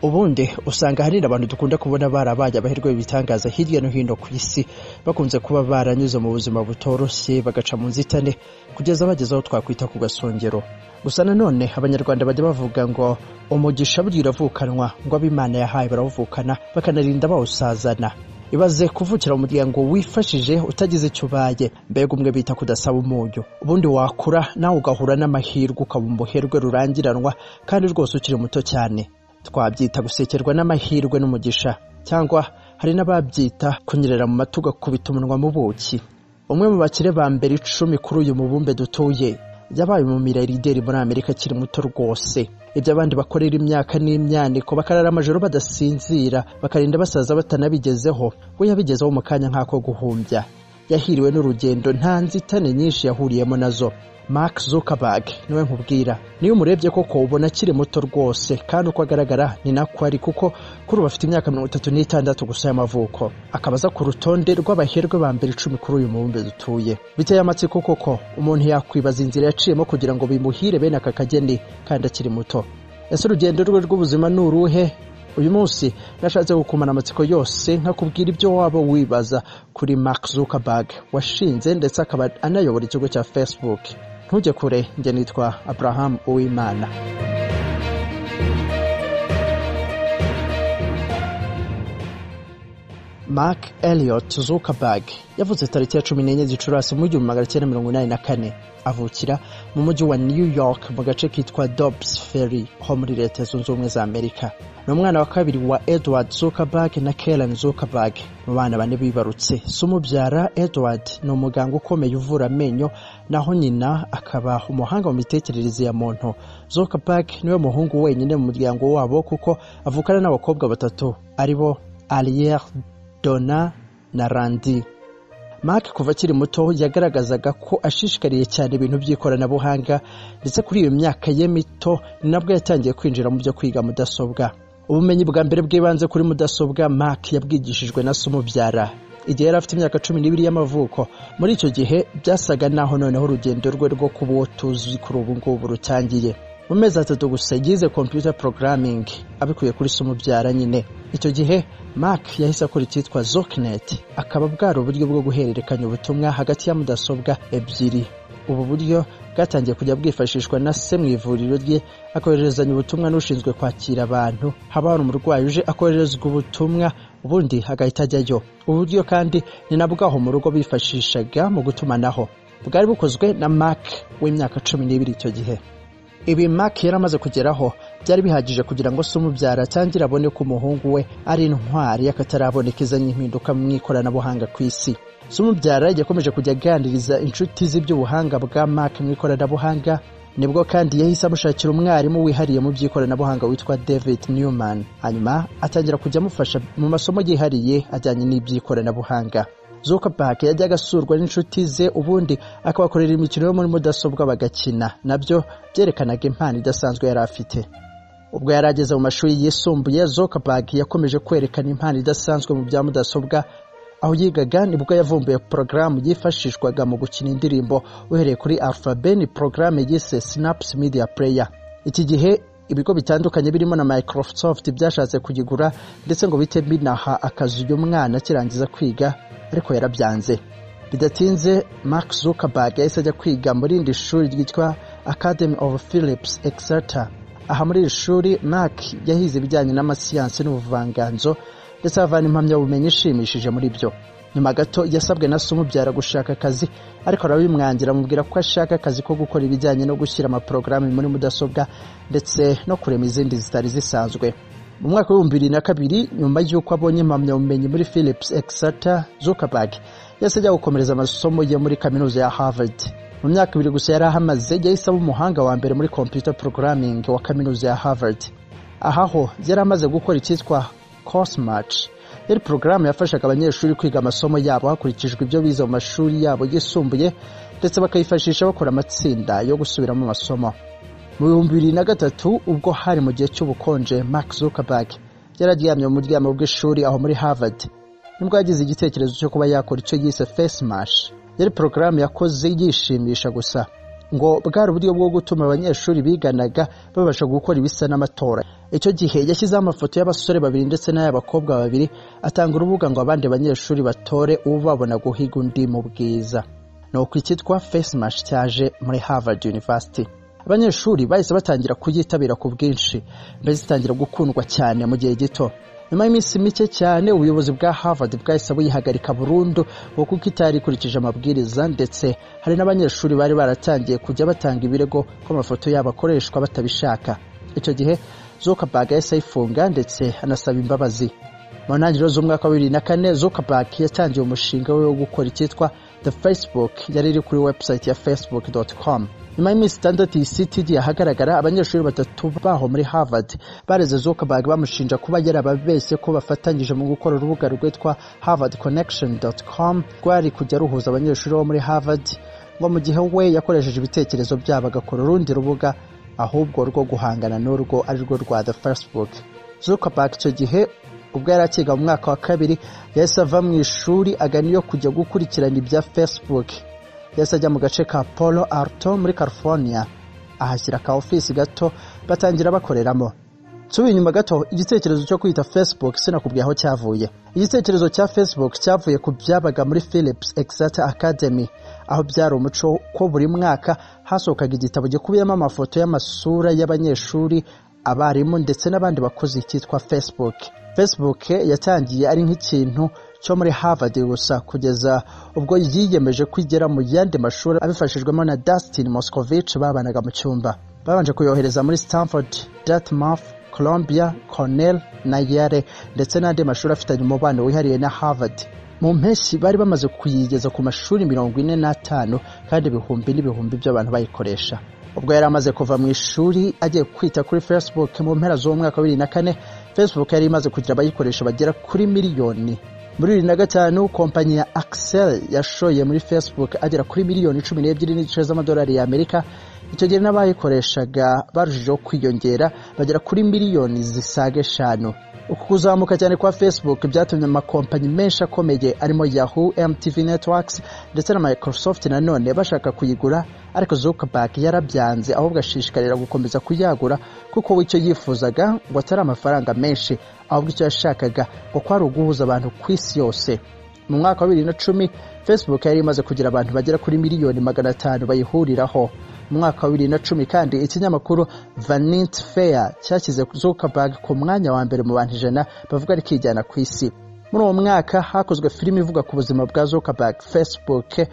ubundi usanga ahanini abantu dukunda kubona barabaye amahirwe y'ibitangaza hirya no hino ku isi bakunze kuba baranyuze mu buzima butoroshye bagaca mu nzitane kugeza bageze aho twakwita ku gasongero gusa nanone abanyarwanda bajya bavuga ngo umugisha burya uravukanwa ngo abo imana yahaye barawuvukana bakanarinda bawusazana ibaze kuvukira mu muryango wifashije utagize icyo ubaye mbega umwe bita kudasaba umunyu ubundi wakura nawe ugahura n'amahirwe ukaba umuherwe rurangiranwa kandi rwose ukiri muto cyane twabyita gusekerwa n'amahirwe n'umugisha cyangwa hari n'ababyita kunyerera mu mata ugakubita umunwa mu buki umwe mu bakire ba mbere icumi kuri uyu mubumbe dutuye yabaye umumirarideri muri amerika akiri muto rwose ibyo abandi bakorera imyaka n'imyaniko bakarara amajoro badasinzira bakarinda basaza batanabigezeho we yabigezeho mu kanya nk'ako guhumbya yahiriwe n'urugendo nta nzitane nyinshi yahuriyemo nazo mark zuckerberg niwe nkubwira niyo umurebye koko ubona akiri muto rwose kandi uko agaragara ni nako ari kuko kuri ubu afite imyaka mirongo itatu n'itandatu gusa y'amavuko akaba aza ku rutonde rw'abaherwe ba mbere icumi kuri uyu mubumbe dutuye biteye amatsiko koko umuntu yakwibaza inzira yaciyemo kugira ngo bimuhire bene aka kageni kandi akiri muto ese urugendo rwe rw'ubuzima ni uruhe uyu munsi nashatse gukumana amatsiko yose nkakubwira ibyo waba wibaza kuri mark zuckerberg washinze ndetse akaba anayobora ikigo cya facebook ntujye kure njye nitwa abraham uwimana mark elliot zuckerberg yavutse tariki ya cumi n'enye gicurasi mu gihumbi magana cyenda mirongo inani na kane avukira mu mujyi wa new york mu gace kitwa dobbs ferry ho muri leta zunze ubumwe za amerika ni umwana wa kabiri wa edward zuckerberg na karen zuckerberg mu bana bane bibarutse si umubyara edward ni umuganga ukomeye uvura amenyo naho nyina akaba umuhanga mu mitekerereze ya muntu zuckerberg niwe muhungu wenyine mu muryango wabo kuko avukana n'abakobwa batatu aribo ariere dona na randi mark kuva akiri muto yagaragazaga ko ashishikariye cyane ibintu by'ikoranabuhanga ndetse kuri iyo myaka ye mito ni nabwo yatangiye kwinjira mu byo kwiga mudasobwa ubumenyi bwa mbere bw'ibanze kuri mudasobwa mark yabwigishijwe na se umubyara igihe yari afite imyaka cumi n'ibiri y'amavuko muri icyo gihe byasaga naho noneho urugendo rwe rwo kuba uwo tuzi kuri ubu ngubu rutangiye mu mezi atatu gusa yize computer programming abikuye kuri se umubyara nyine icyo gihe mark yahise akora icyitwa zoknet akaba bwari uburyo bwo guhererekanya ubutumwa hagati ya mudasobwa ebyiri ubu buryo bwatangiye kujya bwifashishwa na se mu ivuriro rye akohererezanya ubutumwa n'ushinzwe kwakira abantu haba hari umurwayi uje akohererezwa ubutumwa ubundi agahita ajyayo ubu buryo kandi ni na bwaho mu rugo bifashishaga mu gutumanaho bwari bukozwe na mark w'imyaka cumi n'ibiri icyo gihe ibi mark yari amaze kugeraho byari bihagije kugira ngo se umubyara atangire abone ko umuhungu we ari intwari y'akataraboneka izanye impinduka mu ikoranabuhanga ku isi se umubyara yakomeje kujya aganiriza inshuti z'iby'ubuhanga bwa mark mu ikoranabuhanga nibwo kandi yahise amushakira umwarimu wihariye mu by'ikoranabuhanga witwa david newman hanyuma atangira kujya amufasha mu masomo yihariye ajyanye n'iby'ikoranabuhanga zuckerberg yajyaga asurwa n'inshuti ze ubundi akabakorera imikino yo muri mudasobwa bagakina nabyo byerekanaga impano idasanzwe yari afite ubwo yari ageze mu mashuri yisumbuye zuckerberg yakomeje kwerekana impano idasanzwe mu bya mudasobwa aho yigaga nibwo yavumbuye porogaramu yifashishwaga mu gukina indirimbo uhereye kuri alphaben porogaramu yise snaps media player iki gihe ibigo bitandukanye birimo na microsoft byashatse kuyigura ndetse ngo bite binaha akazi uyu mwana akirangiza kwiga ariko yarabyanze bidatinze mark zuckerberg yahise ajya kwiga muri irindi shuri ryitwa academy of philips exeter aha muri iri shuri mark yahize ibijyanye n'amasiyansi n'ubuvanganzo ndetse avana impamyabumenyi ishimishije muri byo nyuma gato yasabwe na se umubyara gushaka akazi ariko arabimwangira amubwira ko ashaka akazi ko gukora ibijyanye no gushyira amaporogaramu muri mudasobwa ndetse no kurema izindi zitari zisanzwe mu mwaka w'ibihumbi bibiri na kabiri nyuma y'uko abonye impamyabumenyi muri philips exeter zuckerberg yahise ajya gukomereza amasomo ye muri kaminuza ya harvard mu myaka ibiri gusa yari ahamaze yahise aba umuhanga wa mbere muri computer programming wa kaminuza ya harvard aha ho yari amaze gukora icyitwa course match yari porogaramu yafashaga abanyeshuri kwiga amasomo yabo hakurikijwe ibyo bize mu mashuri yabo yisumbuye ndetse bakayifashisha bakora amatsinda yo gusubiramo amasomo mu bihumbi bibiri na gatatu ubwo hari mu gihe cy'ubukonje mark zuckerberg yari aryamye mu muryamo bw'ishuri aho muri harvard nibwo yagize igitekerezo cyo kuba yakora icyo yise face mash yari porogaramu yakoze yishimisha gusa ngo bwari uburyo bwo gutuma abanyeshuri biganaga babasha gukora ibisa n'amatora icyo gihe yashyizeho amafoto y'abasore babiri ndetse n'ay'abakobwa babiri atanga urubuga ngo abandi banyeshuri batore uwo babona guhiga undi mu bwiza ni uku icyitwa fesimash cyaje muri harvard university abanyeshuri bahise batangira kuyitabira ku bwinshi mbese itangira gukundwa cyane mu gihe gito nyuma y'iminsi mike cyane ubuyobozi bwa harvard bwahise buyihagarika burundu ngo kuko itari ikurikije amabwiriza ndetse hari n'abanyeshuri bari baratangiye kujya batanga ibirego ko amafoto yabo akoreshwa batabishaka icyo gihe zuckerberg yahise ayifunga ndetse anasaba imbabazi mu ntangiriro z'umwaka wa bibiri na kane zuckerberg yatangiye umushinga we wo gukora icyitwa the facebook yari iri kuri website ya facebook com nyuma y'iminsi itandatu iyi siti igiye ahagaragara abanyeshuri batatu baho muri harvard bareze zuckerberg bamushinja kuba yarababeshye ko bafatanyije mu gukora urubuga rwitwa harvard connection com rwari kujya ruhuza abanyeshuri bo muri harvard ngo mu gihe we yakoresheje ibitekerezo byabo agakora urundi rubuga ahubwo rwo guhangana n'urwo ari rwo rwa the facebook zuckerberg icyo gihe ubwo yari akiga mu mwaka wa kabiri yahise ava mu ishuri agana iyo kujya gukurikirana ibya facebook yahise ajya mu gace ka polo arto muri california ahashyira ka ofisi gato batangira bakoreramo tubi inyuma gato igitekerezo cyo kwita facebook sinakubwiye aho cyavuye igitekerezo cya facebook cyavuye ku byabaga muri philips exata academy aho byari umuco ko buri mwaka hasohokaga igitabo gikubiyemo amafoto y'amasura y'abanyeshuri abarimu ndetse n'abandi bakozi cyitwa facebook facebook yatangiye ari nk'ikintu cyo muri harvard gusa kugeza ubwo yiyemeje kwigira mu yandi mashuri abifashijwemo na dustin moscovich babanaga mu cyumba babanje kuyohereza muri stanford dartmouth columbia cornell na yale ndetse n'andi mashuri afitanye umubano wihariye na harvard mu mpeshyi bari bamaze kuyigeza ku mashuri mirongo ine n'atanu kandi ibihumbi n'ibihumbi by'abantu bayikoresha ubwo yari amaze kuva mu ishuri agiye kwita kuri facebook mu mpera z'uwo mwaka wa bibiri na kane facebook yari imaze kugira abayikoresha bagera kuri miliyoni muri bibiri na gatanu kompanyi ya axel yashoye muri facebook agera kuri miliyoni cumi n'ebyiri n'igice z'amadolari y'amerika icyo gihe n'abayikoreshaga barushijeho kwiyongera bagera kuri miliyoni zisaga eshanu uku kuzamuka cyane kwa facebook byatumye amakompanyi menshi akomeye arimo yahoo mtv networks ndetse na microsoft nanone bashaka kuyigura ariko zuckerberg yarabyanze ahubwo ashishikarira gukomeza kuyagura kuko we icyo yifuzaga ngo atari amafaranga menshi ahubwo icyo yashakaga ngo kwari uguhuza abantu ku isi yose mu mwaka wa bibiri na cumi facebook yari imaze kugira abantu bagera kuri miliyoni magana atanu bayihuriraho mu mwaka wa bibiri na cumi kandi ikinyamakuru vanit fair cyashyize zuckerberg ku mwanya wa mbere mu bantu ijana bavuga ari kijyana ku isi muri uwo mwaka hakozwe filime ivuga ku buzima bwa zuckerberg facebook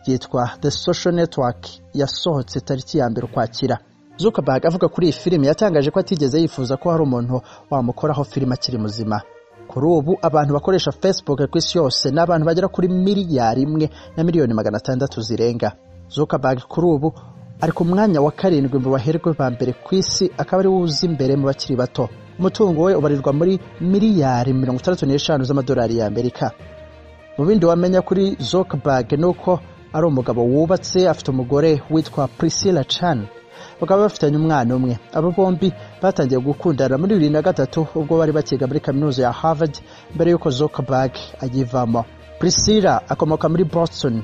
yitwa the social network yasohotse tariki ya mbere ukwakira zuckerberg avuga kuri iyi filime yatangaje ko atigeze yifuza ko hari umuntu wamukoraho filime akiri muzima kuri ubu abantu bakoresha facebook ku isi yose ni abantu bagera kuri miliyari imwe na miliyoni magana atandatu zirenga zuckerberg kuri ubu ari ku mwanya wa karindwi mu baherwe ba mbere ku isi akaba ari we uza imbere mu bakiri bato umutungo we ubarirwa muri miliyari mirongo itandatu n'eshanu z'amadolari y'amerika mu bindi wamenya kuri zuckerberg ni uko ari umugabo wubatse afite umugore witwa priscilla chan bakaba bafitanye umwana umwe aba bombi batangiye gukundana muri bibiri na gatatu ubwo bari bakiga muri kaminuza ya harvard mbere y'uko zuckerberg ayivamo priscilla akomoka muri boston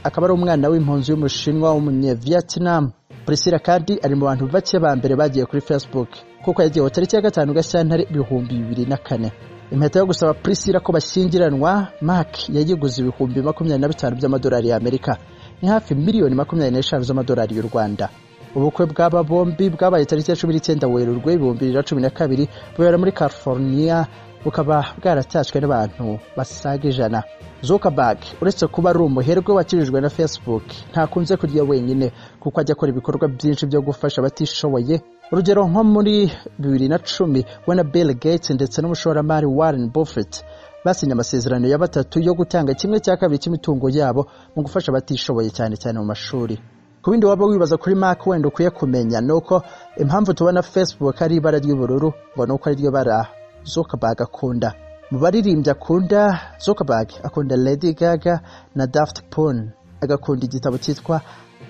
akaba ari umwana w'impunzi y'umushinwa w'umunyevietnam priscilla kandi ari mu bantu bake ba mbere bagiye kuri facebook kuko yagiyeho tariki ya gatanu gashyantare ibihumbi bibiri na kane impeta yo gusaba priscilla ko bashyingiranwa mark yayiguze ibihumbi makumyabiri na bitanu by'amadolari y'amerika ni hafi miliyoni makumyabiri n'eshanu z'amadolari y'u rwanda ubukwe bw'aba bombi bwabaye tariki ya cumi n'icyenda werurwe ibihumbi bibiri na cumi na kabiri bubera muri california bukaba bwaratashywe n'abantu basaga ijana zuckerberg uretse kuba ari umuherwe wakirijwe na facebook ntakunze kurya wenyine kuko ajya akora ibikorwa byinshi byo gufasha abatishoboye urugero nko muri bibiri na cumi we na bill gates ndetse n'umushoramari warren buffett basinye amasezerano ya batatu yo gutanga kimwe cya kabiri cy'imitungo yabo mu gufasha abatishoboye cyane cyane mu mashuri ku bindi waba wibaza kuri mark wenda ukwiye kumenya ni uko impamvu tubona facebook ari ibara ry'ubururu ngo ni uko ari ryo bara zuckerberg akunda mu baririmbyi akunda zuckerberg akunda lady gaga na daft pun agakunda igitabo cyitwa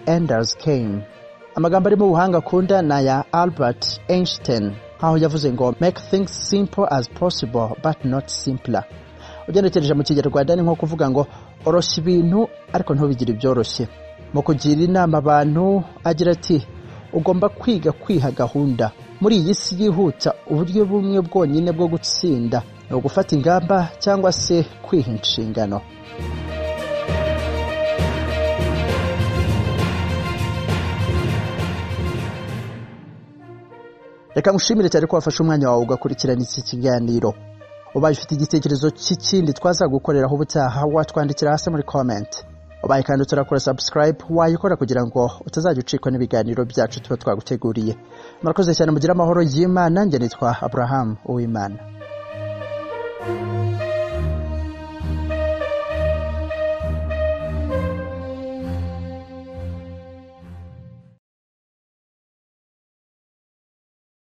enders game amagambo ari mu buhanga akunda ni aya albert einstein aho yavuze ngo make things simple as possible but not simpler ugenekereje mu kinyarwanda ni nko kuvuga ngo oroshya ibintu ariko ntubigire ibyoroshye mu kugira inama abantu agira ati ugomba kwiga kwiha gahunda muri iyi si yihuta uburyo bumwe bwonyine bwo gutsinda ni ugufata ingamba cyangwa se kwiha inshingano reka ngushimire cyane ko wafashe umwanya wawe ugakurikirana iki kiganiro ubaye ufite igitekerezo cy'ikindi twaza gukoreraho ubutaha watwandikira hasi muri komenti ubaye kandi utarakora sabusikarayibu wayikora kugira ngo utazajya ucikwa n'ibiganiro byacu tuba twaguteguriye murakoze cyane mugire amahoro y'imana njye nitwa aburahamu uwimana